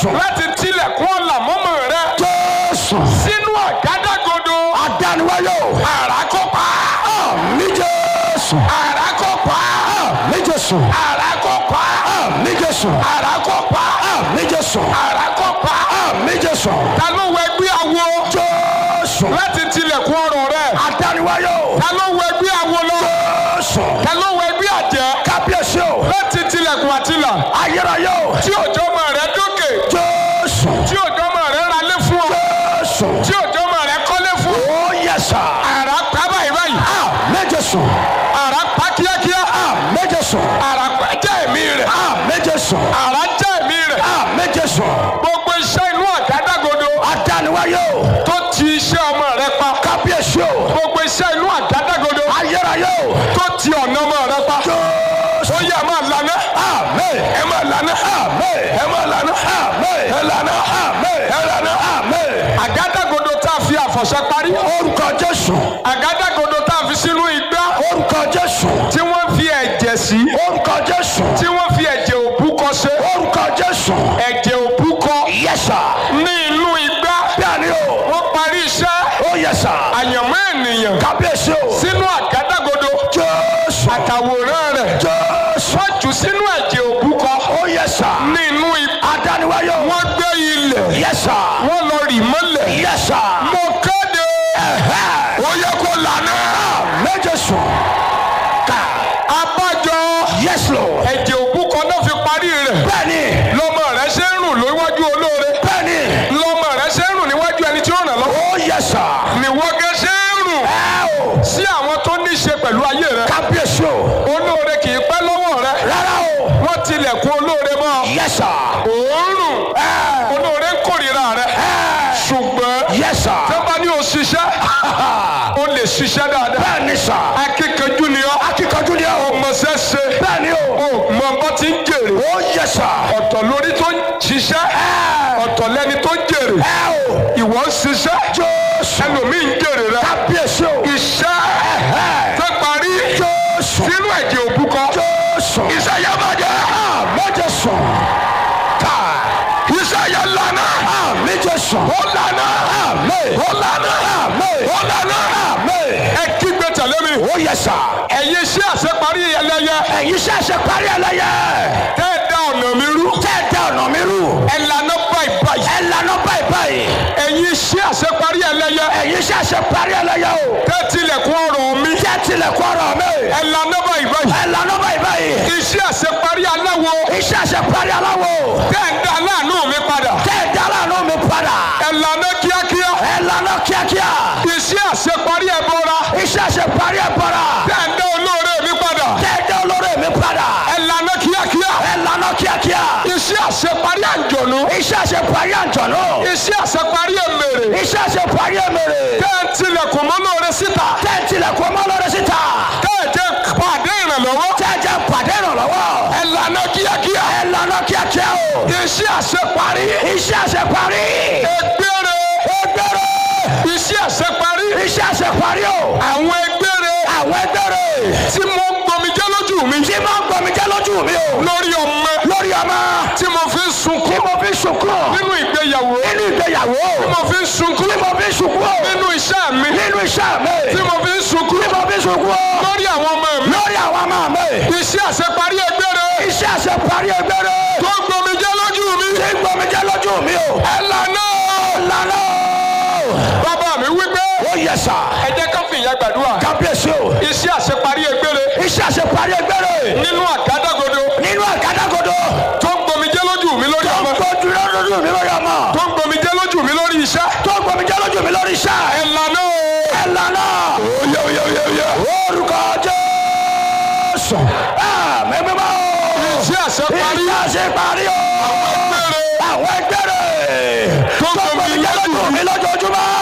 Jésù. láti tilẹ̀kùn ọ̀la mọ́mọ́ rẹ Jésù. sínú àgádágodo Adániwáyé o. àràkọ́pá Àmì Jésù. àràkọ́pá Àmì Jésù. àràkọ́pá Àmì Jésù. àràkọ́pá Àmì Jésù. àràkọ́pá. Àmì Jésù. ta ló wọ ẹgbẹ́ awo Jésù. láti tilẹ̀kùn ọ̀rọ̀ rẹ Adániwáyé o. ta ló wọ ẹgbẹ́ awo lọ Jésù. ta ló wọ ẹgbẹ́ àjẹ́ Kábíyèsí o. láti tilẹ̀kùn àtìlà Ayérayé o. tí òjò ọmọ rẹ dókè Jésù. tí òjò ọmọ rẹ ralé fún ọ Jésù. tí òjò ọmọ rẹ kọ́lé fún ọ Ó yẹ sà. àrà pa báyìí báyìí Àmì Jésù. àrà pa kíákíá Àmì Jésù. àrà pa jẹ́ ẹ̀mí rẹ̀ Àmì Jésù. àrà jẹ́ ẹ̀mí rẹ̀ Àmì Jésù. gbogbo iṣẹ́ inú àgádágodo Adániwáyé o. tó ti iṣẹ́ ọmọ rẹ pa Kábíyèsí o. gbogbo iṣẹ́ inú àgádágodo Ayérayé o. tó ti ọ̀nà ọmọ rẹ pa Jésù. ó yẹ ẹ máa lànà Àmì. ẹ máa lànà Àmì. ẹ máa lànà Àmì. ẹ lànà Àmì. ẹ lànà. Àmì. àgádágodo tá a fi àfọ̀ṣẹ parí Orúkọ Jésù. àgádágodo tá a fi sínú igbá Orúkọ Jésù. tí wọ́n fi ẹ̀jẹ̀ sí Orúkọ Jésù. tí wọ́n fi ẹ̀jẹ̀ òbúkọ ṣe Orúkọ Jésù. ẹ̀jẹ̀ òbúkọ Yes sir. ní inú igbá Bẹ́ẹ̀ni o. wọ́n parí iṣẹ́ Ó yẹ sà. àyànmọ́ ènìyàn Kábíyèsí o. sínú àgádágodo Jésù. àtàwòrán rẹ̀ Jésù. wọ́n jù sínú ẹ̀jẹ̀ òbúkọ Ó yẹ sà. ní inú igbá Adániwáyé o. wọ́n gbé ilẹ̀ Yes sir. wọ́n lọ rì mọ́lẹ̀ Yes sir. mo kéde Ẹ̀hẹ́. ó yẹ kó lànà Méje sùn. Ká. abájọ Yes Lord. ẹ̀jẹ̀ òbúkọ náà fi parí rẹ̀ Bẹ́ẹ̀ni. lọ́mọ rẹ̀ ṣe ń rùn lóríwájú olóore Bẹ́ẹ̀ni. lọ́mọ rẹ̀ ṣe ń rùn níwájú ẹni tí ó ràn lọ́wọ́ Ó yẹ sà. níwọ́gẹ́ ṣe ń rùn Ẹ o. sí àwọn tó ní í ṣe pẹ̀lú ayé rẹ̀ Kábíyèsí o. olóore kì í pẹ́ lọ́wọ́ rẹ̀ Rárá o. wọ́n tilẹ̀kùn olóore mọ́ Yes sir. òórùn Ẹ. olóore ń kórìíra rẹ̀ Ẹ. ṣùgbọ́n Yes sir. tó bá ní o ṣiṣẹ́ o lè ṣiṣẹ́ dáadáa Bẹ́ẹ̀ni sà. akíkanjú ni ọ́ Akíkanjú ni o. ọmọọṣẹ́ ṣe Bẹ́ẹ̀ni o. o mọ bó ti ń jèrè Ó yẹ sà. ọ̀tọ̀ lórí tó ń ṣiṣẹ́ ọ̀tọ̀ lẹ́ni tó ń jèrè Ẹ o. ìwọ ń ṣiṣẹ́ Jésù. ẹlòmíì ń jèrè rẹ Kábíyèsí o. iṣẹ́ Ẹ̀hẹ́. tó parí Jésù. sínú ẹ̀jẹ̀ òbúkọ Jésù. iṣẹ́ yẹn bàjẹ́ Méje sùn. Ká. iṣẹ́ yẹn lànà Méje sùn. ó lànà Àmì. ó lànà Àmì. ó lànà Àmì. ẹ kígbe tẹ̀lé mi Ó yẹ sà. ẹ̀yin iṣẹ́ àṣeparí ẹlẹ́yẹ Ẹ̀yin ṣẹ̀ṣẹ̀ parí ẹlẹ́yẹ. tẹ́ ẹ dá ọ̀nà mi rú Tẹ́ ẹ dá ọ̀nà mi rú. ẹ lànà báyìí báyìí Ẹ lànà báyìí báyìí. ẹ̀yin iṣẹ́ àṣeparí ẹlẹ́yẹ Ẹ̀yin ṣẹ̀ṣẹ̀ parí ẹlẹ́yẹ o. tẹ́ tilẹ̀kùn ọ̀rọ̀ mi Tẹ́ tilẹ̀kùn ọ̀rọ̀ mi. ẹ lànà báyìí báyìí Ẹ lànà báyìí báyìí. iṣẹ́ àṣeparí aláwo Iṣẹ́ ṣe parí aláwo. tẹ́ ẹ dá láàánú mi padà Tẹ́ ẹ dá láàánú mi padà. ẹ lànà kíákíá Ẹ lànà kíákíá. iṣẹ́ àṣeparí ẹbọra Iṣẹ́ ṣe parí ẹ bọ̀rà. tẹ́ ẹ dá olóore mi padà Tẹ́ ẹ dá olórí mi padà. ẹ lànà kíákíá Ẹ lànà kíákíá. iṣẹ́ àṣeparí àjọ̀nú Iṣẹ́ ṣe parí àjọ̀nú. iṣẹ́ àṣeparí èmèrè Iṣẹ́ ṣe parí èmèrè. tẹ́ ẹ tilẹ̀kùn mọ́ lóore síta Tẹ́ ẹ tilẹ̀kùn ọmọ lórí síta. tẹ́ ẹ jẹ́ pàdé ìrànlọ́wọ́ Tẹ́ ẹ jẹ́ pàdé ìrànlọ́wọ́. ẹ lànà kíákíá Ẹ lànà kíákíá o. iṣẹ́ àṣeparí Iṣẹ́ ṣe parí. ẹgbẹ́rẹ́ Ẹgbẹ́rẹ́. iṣẹ́ àṣeparí Iṣẹ́ ṣe parí o. àwọn ẹgbẹ́rẹ́ Àwọn ẹgbẹ́rẹ́. tí mo ń gbomijẹ́ lójú mi Tí máa ń gbọmi jẹ́ lójú mi o. lórí ọmọ Lórí ọmọ. tí mo fi ń Tí sunkún mo fi sunkún. nínú ìgbéyàwó Nínú ìgbéyàwó. tí mo fi ń sunkún Tí mo fi sunkún. nínú iṣẹ́ mi Nínú iṣẹ́ mi. tí mo fi ń sunkún Tí mo fi sunkún. lórí àwọn ọmọ mi Lórí àwọn ọmọ mi. iṣẹ́ àṣeparí ẹgbẹ́rẹ́ Iṣẹ́ ṣe parí ẹgbẹ́rẹ́. tó ń gbomijẹ́ lójú mi Tí ń gbọmi jẹ́ lójú mi o. ẹ lànà Lánà. bàbá mi wípé Ó yẹ sà. ẹ jẹ́ ká fìyà gbàdúrà Kábíyèsí o. iṣẹ́ àṣeparí ẹgbẹ́rẹ́ Iṣẹ́ ṣe parí ẹgbẹ́rẹ́. nínú àgádágodo Nínú àgádágodo. tó ń gbomijẹ́ lójú mi lórí Tó ń ọmọ gbójú lójú mi lórí ọmọ. tó ń gbomijẹ́ lójú mi lórí iṣẹ́ Tó ń gbọmi jẹ́ lójú mi lórí iṣẹ́. ẹ lànà Ẹ lànà. oyè oyè oyè oyè Orúkọ Jésù. Mẹ́mí bá o. iṣẹ́ àṣeparí Iṣẹ́ ṣe parí o. ẹgbẹ́rẹ́ Àwọn ẹgbẹ́rẹ́. Tó ń Tó ń gbọmi gbọmi jẹ́ lójú mi lójoojúmọ́.